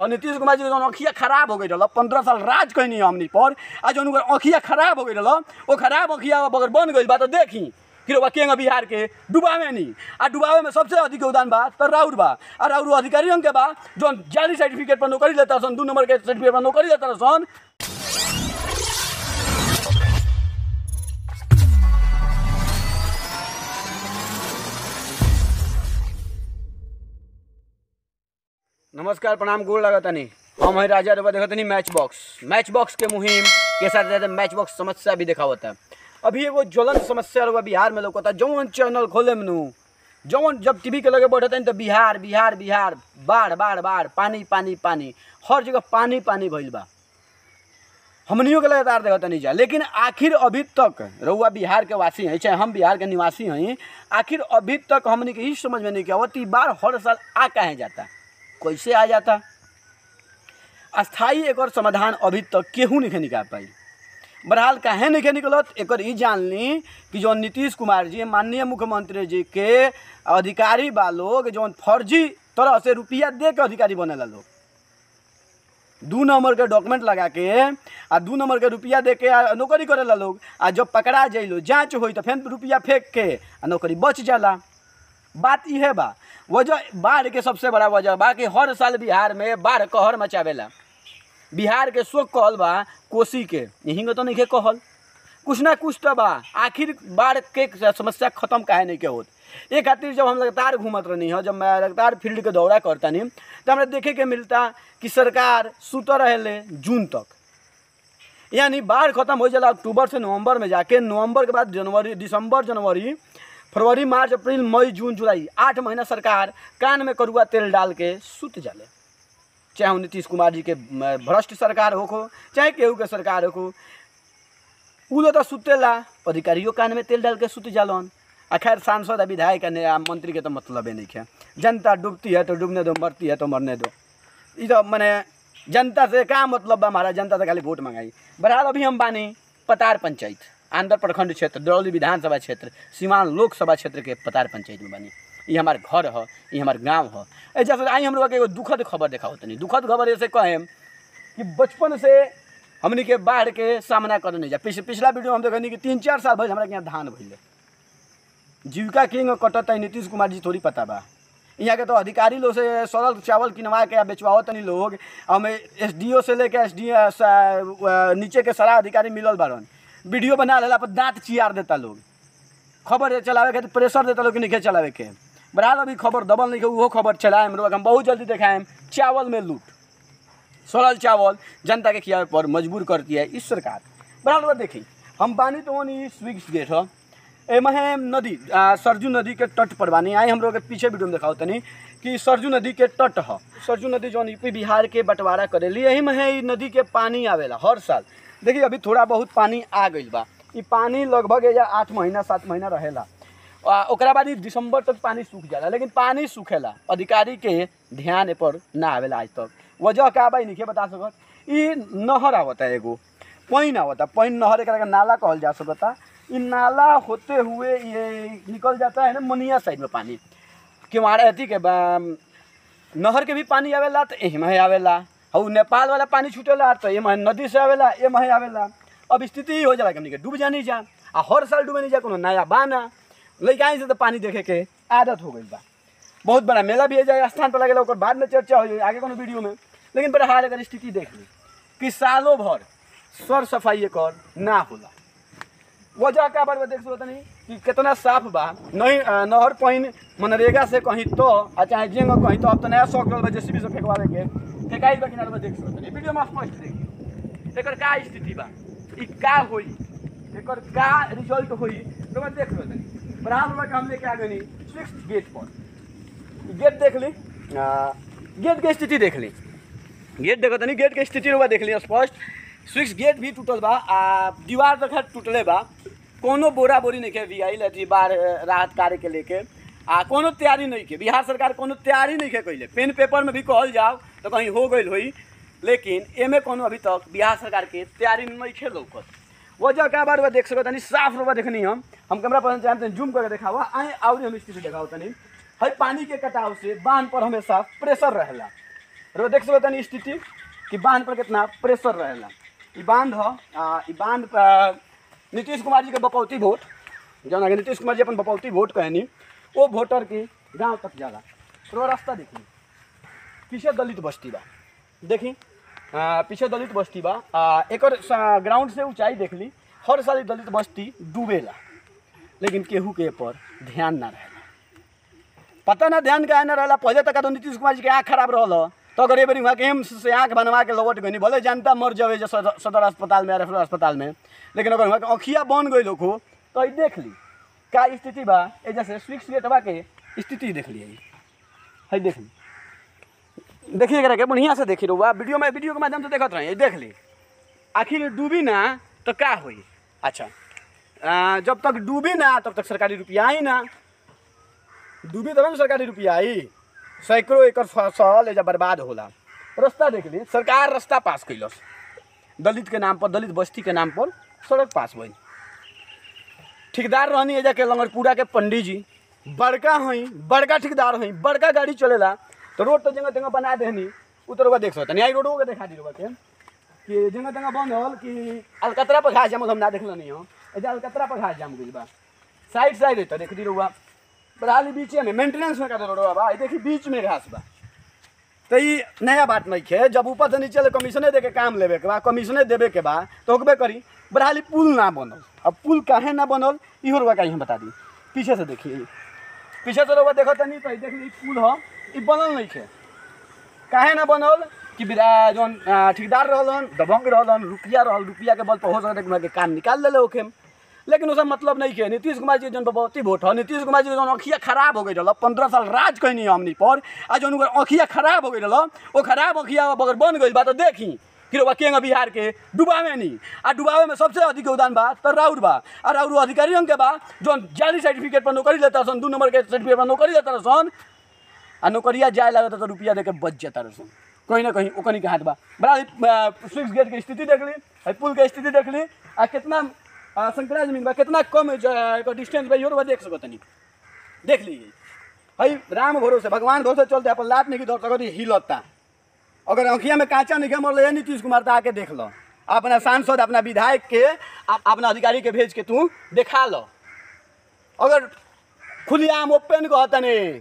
और नीतीश कुमार जी के जौन अखिया खराब हो गई रहा पंद्रह साल राज कैनी हमनी पर आ जौन ओकर अखिया खराब हो गई रहा वो खराब अखिया अगर बन गई बा तो देखी फिर वो केंगा बिहार के डुबावे नहीं आ डुबावे में सबसे अधिक योगदान बा तो राउर बा आ राउर अधिकारी के बा जौन जाली सर्टिफिकेट पर नौकरी लेता सन दू नंबर के सर्टिफिकेट पर नौकरी लेता सन नमस्कार प्रणाम गोड़ लगतनी हम है राजा रवा देखतनी मैच बॉक्स मैच बॉक्स के मुहिम के साथ साथ मैच बॉक्स समस्या भी दिखावता अभी एगो ज्वलंत समस्या रवा बिहार में लौकता जौन चैनल खोले मनु जौन जब टीवी के लगे बैठते तो बिहार बिहार बिहार बाढ़ बाढ़ बाढ़ पानी पानी पानी हर जगह पानी पानी भइल बा हमनियों के लगातार देखता नहीं जा लेकिन आखिर अभी तक रउआ बिहार के वासी हैं चाहे हम बिहार के निवासी हैं आखिर अभी तक हमने के ही समझ में नहीं किया आवत ई बार हर साल आ कहे जाता कैसे आ जाता अस्थाई एकर समाधान अभी तक केहू नहीं निकाल पाई बहरहाल काहे नहीं निकलत एकर ई जान ली कि जो नीतीश कुमार जी माननीय मुख्यमंत्री जी के अधिकारी बा लोग जौन फर्जी तरह से रुपया दे के अधिकारी बनेला लोग दू नंबर के डॉक्यूमेंट लगा के आ दू नंबर के रुपया दे के आ नौकरी करेला लोग आ जब पकड़ा जाइलो जांच होई तो फिर रुपया फेंक के आ नौकरी बच जाला बात इहे बा वजह बाढ़ के सबसे बड़ा वजह बा कि हर साल बिहार में बाढ़ कहर मचावेला बिहार के शोक कहल बा कोसी के यहीं तो नहीं के कहल कुछ ना कुछ तो बा आखिर बाढ़ के समस्या खत्म काहे नहीं के होत ये खातिर जब हम लगातार घूमत रहनी हो जब मैं लगातार फील्ड के दौरा करता नहीं तो हमरा देखे के मिलता कि सरकार सुत रहे जून तक यानी बाढ़ खत्म हो जाला अक्टूबर से नवंबर में जाके नवंबर के बाद जनवरी दिसंबर जनवरी फरवरी मार्च अप्रैल मई जून जुलाई आठ महीना सरकार कान में करुआ तेल डाल के सुत जाले चाहे वो नीतीश कुमार जी के म, भ्रष्ट सरकार होको चाहे केहू के सरकार होको उ लोग तो सुतेला अधिकारियों कान में तेल डाल के सुत जालन आ खैर सांसद आ विधायक आ ने- आ मंत्री के तो मतलब नहीं है जनता डूबती है तो डूबने दो मरती है तो मरने दो ये तो मैंने जनता से का मतलब बा हमारा जनता से खाली वोट मंगाई बहरहाल अभी हम बानी पतार पंचायत आंध्र प्रखंड क्षेत्र दरौली विधानसभा क्षेत्र सीमान लोकसभा क्षेत्र के पतार पंचायत में बानी ये हमार घर ह ये हमार गांव ह ऐसा से आई हम लोग के एगो दुखद खबर देखाओ तनी दुखद खबर ऐसे कहें कि बचपन से हमनी के बाढ़ के सामना कर नहीं जा पिछ, पिछला वीडियो में हम देखनी कि तीन चार साल भइल हमरा के यहाँ धान भइले जीविका किंग कटत है नीतीश कुमार जी थोड़ी पता बा यहाँ के तो अधिकारी लोग से सड़ल चावल किनवा के बेचवाओ तनी लोग हमें एस डी ओ से लेके एस डी नीचे के सारा अधिकारी मिलल बारन वीडियो बना लेला पर दांत चियार देता लोग खबर चलावे के प्रेशर देता लोग कि नहीं चलावे के बहरहाल अभी खबर दबल नहीं के उहो खबर चलाए हम लोग हम बहुत जल्दी देखाएम चावल में लूट सड़ल चावल जनता के खियावे पर मजबूर करती है इस सरकार बहरहाल बा देखी हम बानी तो वनी स्विग्स गेट ह एमे है नदी आ, सरजू नदी के तट पर बानी आई हम लोग के पीछे वीडियो में दिखाओ तनी कि सरजू नदी के तट ह सरजू नदी जौन यूपी बिहार के बंटवारा करेली यही में है ई नदी के पानी आवेला हर साल देखिए अभी थोड़ा बहुत पानी आ गइल बा ई पानी लगभग एजा आठ महीना सात महीना रहेला आ, ओकरा बाद ई दिसंबर तक पानी सूख जाला लेकिन पानी सूखेला अधिकारी के ध्यान ए पर ना आवेला आज तक वजह का बा ई नहीं बता सकत ई नहर आवता एगो पैन आवता पैन नहर एकरा के नाला कहल जा सकता ई नाला होते हुए ये निकल जाता है ना मनिया साइड में पानी किवाड़ा अथी के बा- नहर के भी पानी आवेला तो एही में आवेला और नेपाल वाला पानी छूटेला तो ये में नदी से आवेला ये में आवेला अब स्थिति ही हो जाला कि हमनी के डूब जानी जा आ हर साल डूबे नहीं जा कोनो नया बाना लइकाई से तो पानी देखे के आदत हो गई बा बहुत बड़ा मेला भी है जाए स्थान पर लगेला ओकर बाद में चर्चा हो जाए आगे कोनो वीडियो में लेकिन बहरहाल अगर स्थिति देख ली कि सालों भर सर सफाई एकर ना होला वजह का बार देख सकत नहीं कि कितना साफ बा नहीं अ, नहर पानी मनरेगा से कहीं तो आ चाहे जेंग कहीं तो अब तो नया शौक बा जेसीबी से फेंकवावे के फेंकाई बा किनारे में देख सकत नहीं वीडियो में स्पष्ट देखिए एकर का स्थिति बा ई का होई एकर का रिजल्ट होई तो मैं देख सकत नहीं बराबर में हम लेके आ गनी सिक्स गेट पर गेट देख ली आ, गेट के स्थिति देख ली गेट देखो तनी गेट के स्थिति रुआ देख ली स्पष्ट स्विच गेट भी टूटल बा आ दीवार तो खैर टूटले बा कोनो बोरा बोरी नहीं के वीआई लथी बाढ़ अ, राहत कार्य के लेके आ कोनो तैयारी नहीं के बिहार सरकार कोनो तैयारी नहीं के कैले पेन पेपर में भी कहल जाओ तो कहीं हो गई होई लेकिन एमे कोनो अभी तक बिहार सरकार के तैयारी नहीं खे लौकत वजह का बार देख सकत तनी साफ रुआ देखनी हम हम कैमरा पर चाहते जूम करके दिखावा आए और हम स्थिति दिखाओ तनी हई पानी के कटाव से बांध पर हमेशा प्रेशर रहेला रो देख सकते तनी स्थिति कि बांध पर कितना प्रेशर रहेला ई बांध ह आ, ई बांध पर नीतीश कुमार जी के बपौती वोट जौन आगे नीतीश कुमार जी अपन बपौती वोट कहनी वो वोटर के गांव तक जाला रो रास्ता देखी पीछे दलित बस्ती बा देखी आ, पीछे दलित बस्ती बा आ, एकर स- ग्राउंड से ऊंचाई देख ली हर साल ई दलित बस्ती डूबेला लेकिन केहू के पर ध्यान ना रहेला पता ना ध्यान काहे ना रहेला पहले तक तो नीतीश कुमार जी के आँख खराब रहल तो अगर एबरी वहाँ के एम्स से आँख बनवा के लौट गई भले जनता मर जावे जो सदर सदर अस्पताल में या रेफरल अस्पताल में लेकिन अगर वहाँ के अखिया बन गई लोग हो तो ई देख ली का स्थिति बा ए जैसे स्विक्स गेटवा के स्थिति देख लिए है देख ली देखिए एकरा के बढ़िया से देखी रहुआ वीडियो में वीडियो के माध्यम से देखत रही देख ली आखिर डूबी ना तो का होई अच्छा आ, जब तक डूबी ना तब तक सरकारी रुपया आई ना डूबी तब ना सरकारी रुपया आई सैकड़ों एकड़ फसल एजा बर्बाद होला रास्ता देख ली सरकार रास्ता पास कैलस दलित के नाम पर दलित बस्ती के नाम पर सड़क पास भइल ठेकेदार रहनी एजा के लंगरपुरा के पंडित जी बड़का हई बड़का ठेकेदार हई बड़का गाड़ी चलेला तो रोड तो जगह जगह बना देहनी उतर देख सकता नहीं आई रोडो के देखा दी रोड के कि जगह जगह बंद होल कि अलकतरा पर घास जाम हम ना देखल नहीं हो एजा अलकतरा पर घास जाम गइल बा साइड साइड है तो देख दी रहुआ बराली बीचे में मेंटेनेंस में कर रोडवा बा ई देखी बीच में घास बा तो ई नया बात नहीं है जब ऊपर से नीचे ले कमीशने दे के काम लेवे के बा कमीशने देवे के बा तो होकबे करी बरहाली पुल ना बनल अब पुल काहे ना बनल इहो रुआ कहीं बता दी पीछे से देखिए पीछे से रुआ देखो तनी तो ई देख ली पुल ह ई बनल नहीं है काहे ना बनल कि बिरा जौन आ, ठेकेदार रहलन दबंग रहलन रुपया रहल रुपया के बल पर हो सकता के काम निकाल लेले ओके लेकिन उसका मतलब नहीं है नीतीश कुमार जी जौन बपौती वोट है नीतीश कुमार जी जौन अखिया खराब हो गई रहा पंद्रह साल राज कैनी हमनी पर आ जौन ओकर अखिया खराब हो गई रहा वो खराब अखिया अगर बन गई बा तो देखी फिर वो केंगा बिहार के डुबावे नहीं आ डुबावे में सबसे अधिक योगदान बा तो राउर बा आ राउर अधिकारी के बा जौन जाली सर्टिफिकेट पर नौकरी लेता सन दू नंबर के सर्टिफिकेट पर नौकरी लेता सन आ नौकरिया जाए लागत तो रुपया देके बच जाता रसन कहीं ना कहीं ओकनी के हाथ बा बड़ा स्विच गेट के स्थिति देख ली है पुल के स्थिति देख ली आ कितना आ, संकरा जमीन बा कितना कम ज- एकर डिस्टेंस बा इहो देख सको तनी देख लीजिए हई राम भरोसे भगवान भरोसे चलते अपन लात नहीं की धर सकती हिलता अगर अंखिया में कांचा नहीं मरल है नीतीश कुमार तो आके देख लो अपना सांसद अपना विधायक के आ- अपना अधिकारी के भेज के तू देखा लो अगर खुलेआम ओपन कहता नहीं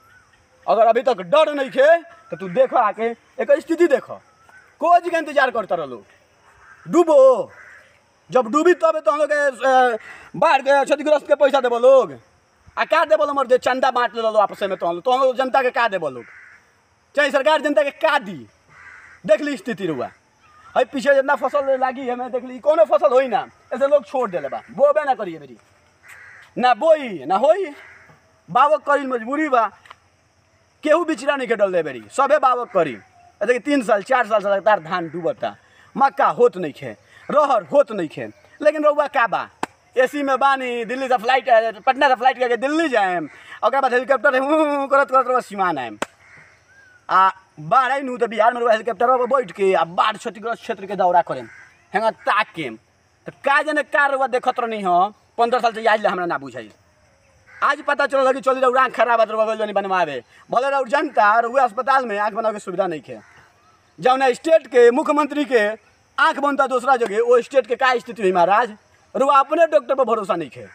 अगर अभी तक डर नहीं खे तो तू देखो आके एक स्थिति देखो कोच के इंतजार करता रहो लोग डूबो जब डूबी तब तो हम लोग के, अ, बाढ़ के क्षतिग्रस्त के पैसा देबो लोग आ का देबो लोग मर्दे चंदा बांट ले लो आपस में तो हम लोग तो हम लोग जनता के का देबो लोग चाहे सरकार जनता के का दी देख ली स्थिति रुआ है पीछे जितना फसल लागी है मैं देख ली कोनो फसल होई ना ऐसे लोग छोड़ देले बा बोबे ना करिए मेरी ना बोई ना होई बावक करी मजबूरी बा केहू बिचरा नहीं के डल दे बेरी सबे बावक करी देखिए तीन साल चार साल से लगातार धान डूबता मक्का होत नहीं खे रहर होत नहीं खे लेकिन रउआ का बा एसी में बानी दिल्ली से फ्लाइट पटना से फ्लाइट करके दिल्ली जाएम ओकर बाद हेलीकॉप्टर हूँ करत करत रउआ सीमान आएम आ बाढ़ आई नू तो बिहार में रउआ हेलीकॉप्टर पर बैठ के आ बाढ़ क्षतिग्रस्त क्षेत्र के दौरा करेम हेंगा ताक के तो का जाने का रउआ देखत रही हो पंद्रह साल से आज ले हमरा ना बुझाई आज पता चलल कि चली रउआ आँख खराब है रउआ जनी बनवावे भले रउआ जनता रउआ अस्पताल में आँख बनावे के सुविधा नहीं खे जौन स्टेट के मुख्यमंत्री के आँख बनता दूसरा जगह वो स्टेट के का स्थिति हुई महाराज रुआ अपने डॉक्टर पर भरोसा नहीं खे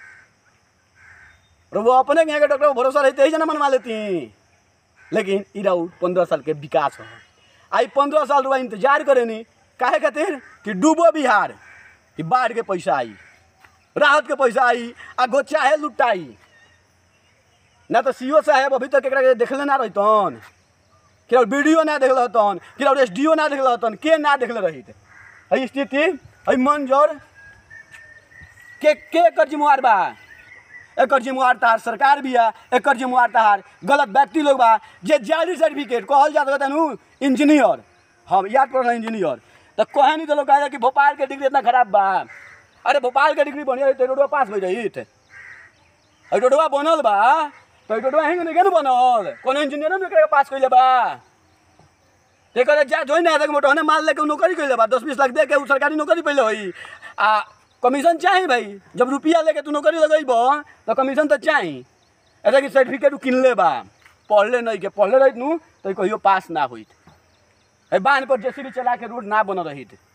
रुआ अपने यहाँ के डॉक्टर पर भरोसा रहते ही जना मनवा लेती लेकिन ई राउर पंद्रह साल के विकास हो आई पंद्रह साल रुआ इंतजार करे नी काहे खातिर कि डूबो बिहार कि बाढ़ के पैसा आई राहत के पैसा आई आ गो चाहे लुटाई ना तो सीओ साहेब अभी तक एकरा के देखले ना रहितन कि और वीडियो ना देखल रहतन कि और एस डी ओ ना देखल रहतन के ना देखले रहित है स्थिति है मंजर के के एकर जिम्मेवार बा एकर जिम्मेवार तहार सरकार भी है एकर जिम्मेवार तहार गलत व्यक्ति लोग बा जे जाली सर्टिफिकेट कहल जात रहता नु इंजीनियर हम याद पड़ इंजीनियर तो कहे नहीं तो लोग कहे कि भोपाल के डिग्री इतना खराब बा अरे भोपाल के डिग्री बढ़िया रही तो रोडवा पास हो जाई अरे रोडवा बनल बा तो ई रोडवा हेंग नहीं बनल कोनो इंजीनियर ने एकरा के पास कइले बा ते करे जा जोइ ना तक मोटो ने माल लेके उ नौकरी कइले बा 10 20 लाख दे के उ सरकारी नौकरी पहिले होई आ कमीशन चाही भाई जब रुपया लेके तू नौकरी लगइबो तो कमीशन तो चाही ऐसा कि सर्टिफिकेट उ किनले बा पढ़ले नहीं के पढ़ले रहित नु तो ई कहियो पास ना होइत है बांध पर जेसीबी चला के रोड ना बन रही थी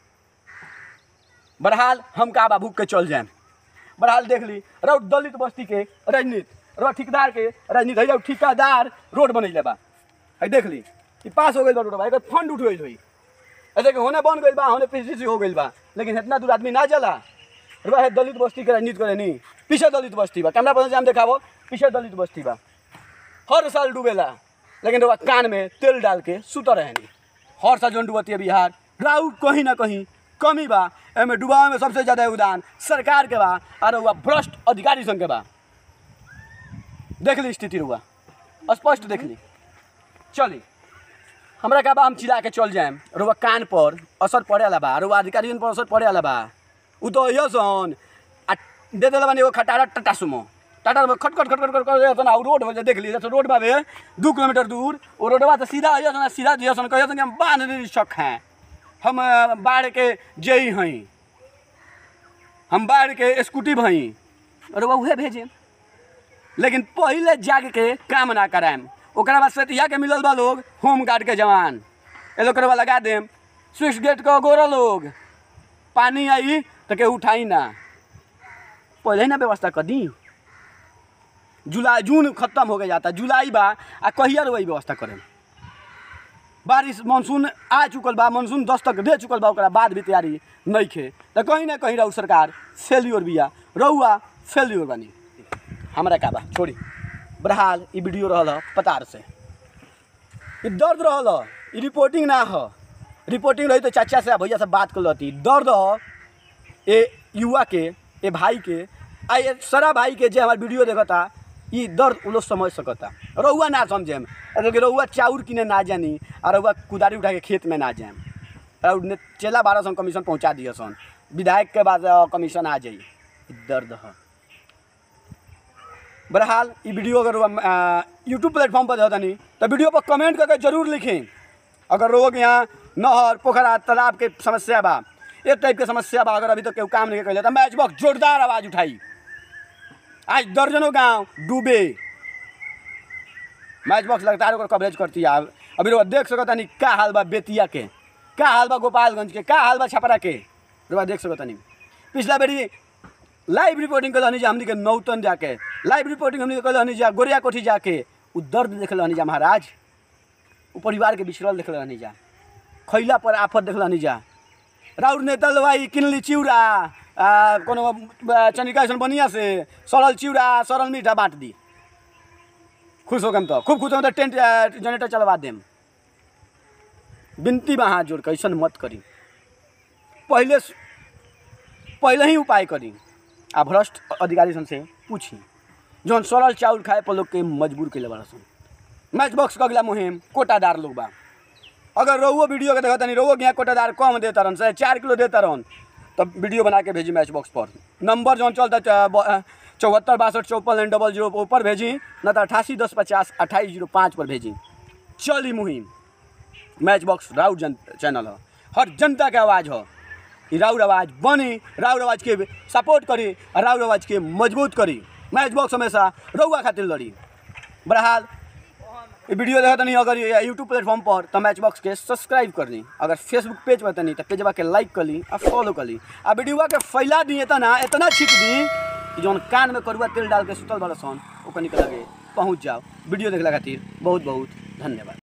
बहरहाल हम का बाबू के चल जाए बहरहाल देख ली रौ दलित बस्ती के राजनीति रौ ठेकेदार के राजनीति है जब ठेकेदार रोड बनैले बा है देख ली ई पास हो गई बा रोड बा एकर फंड उठ गई हुई ऐसे कि होने बन गई बा होने पीसीसी हो गई बा लेकिन इतना दूर आदमी ना चला रुआ है दलित बस्ती के राजनीति करे नहीं पीछे दलित बस्ती बा कैमरा पर से हम देखाबो पीछे दलित बस्ती बा हर साल डूबेला लेकिन रुआ कान में तेल डाल के सुता रहे नहीं हर साल जौन डूबती है बिहार राउट कहीं ना कहीं कमी बा एमे डुबावे में सबसे ज्यादा योगदान सरकार के बा और रुआ भ्रष्ट अधिकारी संग के बा देख ली स्थिति रुआ स्पष्ट देख ली चली हमरा का बा हम चिल्ला के चल जाएम रुआ कान पर असर पड़े वाला बा रुआ अधिकारियों पर असर पड़े वाला बा उ तो यो सन आ दे देला बानी एगो खटारा टाटा सुमो टाटा में खट खट खट खट खट कर सन आ उ रोड हो देख ली जैसे रोड बाबे दू किलोमीटर दूर वो रोडवा तो सीधा आइयो सन सीधा दियो सन कहियो सन कि हम बांध नहीं शक हैं हम अ, बाढ़ के जई हई हम बाढ़ के स्कूटी भई अरे वह उहे भेजे लेकिन पहले जाग के काम ना कराएम ओकरा बाद सतिया के मिलल बा लोग होम गार्ड के जवान ए लोग करवा लगा देम स्विच गेट के गोरा लोग पानी आई तो के उठाई ना पहले ही ना व्यवस्था कर दी जुलाई जून खत्म हो गया जाता जुलाई बा आ कहिया वही व्यवस्था करें बारिश मानसून आ चुकल बा मानसून दस्तक दे चुकल बा ओकरा बाद भी तैयारी नहीं खे तो कहीं ना कहीं रहू सरकार फेल्योर बिया रहुआ फेल्योर बनी हमरा का बा छोड़ी बहरहाल ई वीडियो रहल ह पतार से ई दर्द रहल ह ई रिपोर्टिंग ना ह रिपोर्टिंग रही तो चाचा से आ भैया से बात कर लती दर्द ह ए युवा के ए भाई के आ ये सारा भाई के जे हमार वीडियो देखता ई दर्द उ लोग समझ सकता रहुआ ना समझेम कि रहुआ चाउर किने ना जानी और रहुआ कुदारी उठा के खेत में ना जाएम और ने चेला बारह सौ कमीशन पहुँचा दिए सन विधायक के बाद अ, कमीशन आ जाई ई दर्द है बहरहाल ई वीडियो अगर यूट्यूब प्लेटफॉर्म पर देता नहीं तो वीडियो पर कमेंट करके जरूर लिखें अगर लोग यहाँ नहर पोखरा तालाब के समस्या बा एक टाइप के समस्या बा अगर अभी तक केहू काम नहीं कैले तो मैच बॉक्स जोरदार आवाज़ उठाई आज दर्जनों गांव डूबे मैच बॉक्स लगातार ओकर कवरेज करती है अभी लोग देख सकता नहीं का हाल बा बेतिया के का हाल बा गोपालगंज के का हाल बा छपरा के लोग देख सकता नहीं पिछला बेरी लाइव रिपोर्टिंग कल जा हमनी के नौतन जाके लाइव रिपोर्टिंग हमनी के कल हनी जा गोरिया कोठी जाके उ दर्द देख हनी जा महाराज उ परिवार के बिछड़ल देख हनी जा खैला पर आफत देख हनी जा राउर नेता लवाई किनली चिउरा आ, कोनो आ, चनिका ऐसन बनिया से सड़ल चिउरा सड़ल मीठा बांट दी खुश हो गम तो खूब खुश हो तो टेंट आ, जनरेटर चलवा देम बिनती बा हाथ जोड़ के ऐसन मत करी पहले पहले ही उपाय करी आ भ्रष्ट अधिकारी सन से पूछी जौन सड़ल चाउर खाए पर लोग के मजबूर कैले बड़ा सन मैच बॉक्स का अगला मुहिम कोटादार लोग बा अगर रहुओ वीडियो के देखता नहीं रहुओ के यहाँ कोटादार कम देता रहन चाहे चार किलो देता रहन तब वीडियो बना के भेजी मैच बॉक्स पर नंबर जौन चलता चौहत्तर बासठ चौपन नाइन डबल जीरो ऊपर भेजी न तो अठासी दस पचास अट्ठाईस जीरो पाँच पर भेजी चली मुहिम मैच बॉक्स राउर जन चैनल है हर जनता के आवाज़ हो ई राउर आवाज़ बनी राउर आवाज़ के सपोर्ट करी और राउर आवाज़ के मजबूत करी मैच बॉक्स हमेशा रउआ खातिर लड़ी बहरहाल ये वीडियो देखा नहीं अगर यूट्यूब प्लेटफॉर्म पर तो मैच बॉक्स के सब्सक्राइब कर ली अगर फेसबुक पेज पर तनी तो पेजवा के लाइक कर ली और फॉलो कर ली आ वीडियोवा के फैला दी इतना इतना छिट दी कि जौन कान में करुआ तेल डाल के सुतल बड़ा सन ओकर निकल के पहुँच जाओ वीडियो देखला खातिर बहुत बहुत धन्यवाद